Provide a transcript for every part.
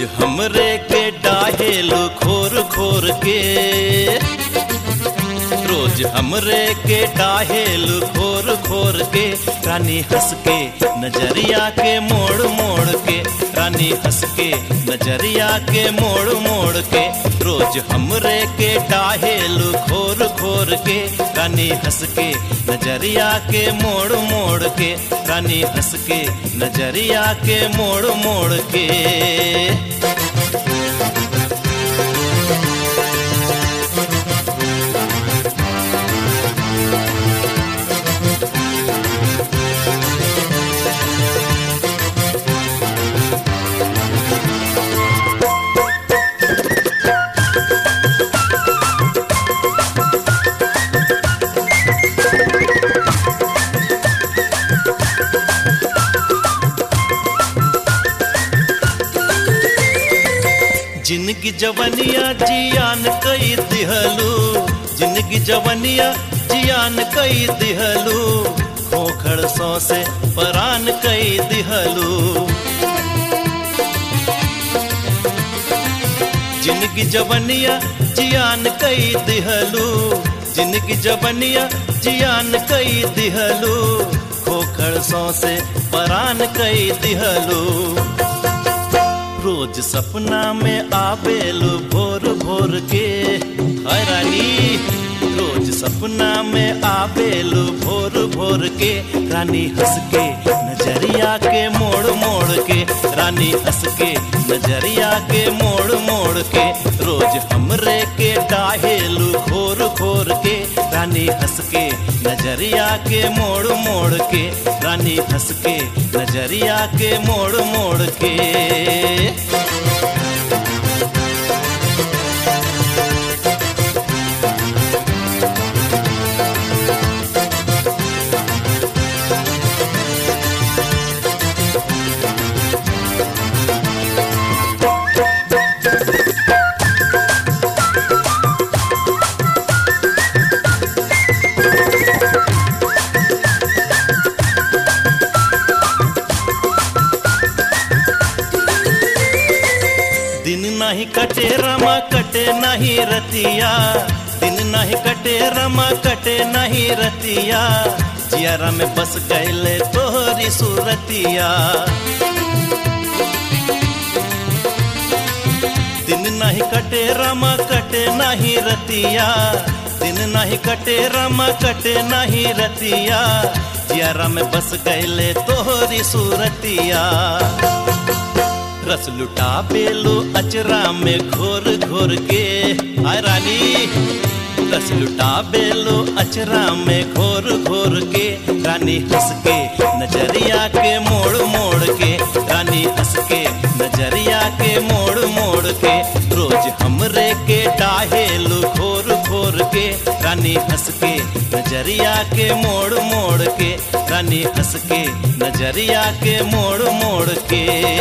हमरे के डाहेलू खोर खोर के रोज हमरे के डाहेलू खोर खोर के रानी हंस के नजरिया के मोड़ मोड़ के रानी हंस के नजरिया के मोड़ मोड़ के रोज हमरे के डाहेलू खोर खोर के रानी हंस के नजरिया के मोड़ मोड़ के रानी हंस के नजरिया के मोड़ मोड़ के जिनकी जवनिया जियान कई दिहलू जिनकी जवनिया जियान कई दिहलू खोखड़ सौ से परान कई दिहलू जिनकी जवनिया जियान कई दिहलू जिनकी जवनिया जियान कई दिहलू खोखड़ सौ से परान कई दिहलू रोज सपना में आवेलू भोर भोर के हाय रानी रोज सपना में आवेलू भोर भोर के रानी हंस के नजरिया के मोड़ मोड़ के रानी हंस के नजरिया के मोड़ मोड़ के रोज हमरे के डाहेलू खोर खोर के रानी हंस के नजरिया के मोड़ मोड़ के रानी हंस के नजरिया के मोड़ मोड़ के दिन नहीं कटे रमा कटे नहीं रतिया दिन नहीं कटे रमा कटे नहीं रतिया जियारा में बस गैले तोहरी सूरतिया दिन नहीं कटे रमा कटे नहीं रतिया दिन नहीं कटे रमा कटे नहीं रतिया जियारा में बस गैले तोहरी सूरतिया रस लुटा बेलो अचरा में घोर घोर के हाय रानी रस लुटा बेलो अचरा में घोर घोर के रानी हंस के नजरिया के मोड़ मोड़ के रानी हंस के नजरिया के मोड़ मोड़ के रोज हमरे के डाहेलू घोर घोर के रानी हंस के नजरिया के मोड़ मोड़ के रानी हंस के नजरिया के मोड़ मोड़ के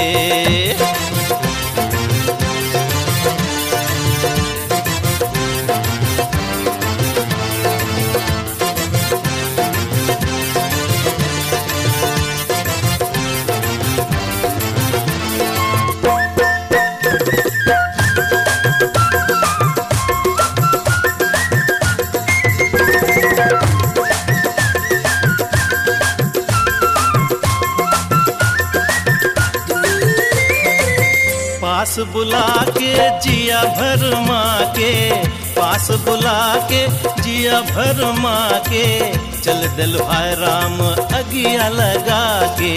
पास बुला के जिया भर माँ के पास बुला के जिया भर माँ के चल दिल हाय राम अगिया लगा के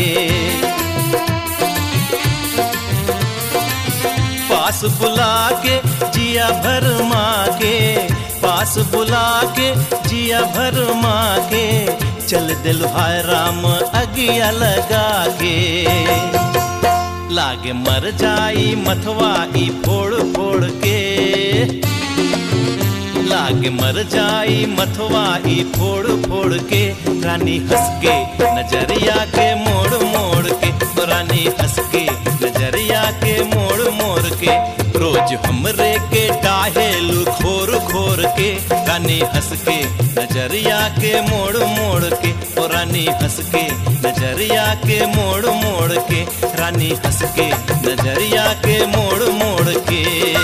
पास बुला के जिया भर माँ के पास बुला के जिया भर माँ के चल दिल हाय राम अगिया लगा के लागे मर जाई मथवा ई फोड़ फोड़ के लागे मर जाई मथवा ई फोड़ फोड़ के रानी हंस के नजरिया के मोड़ मोड़ के रानी हंस के नजरिया के मोड़ मोड़ के रोज हमरे के डाहेलू खोर खोर के रानी हंस के नजरिया के मोड़ मोड़ के ओ रानी हंस के नजरिया के मोड़ मोड़ के रानी हंस के नजरिया के मोड़ मोड़ के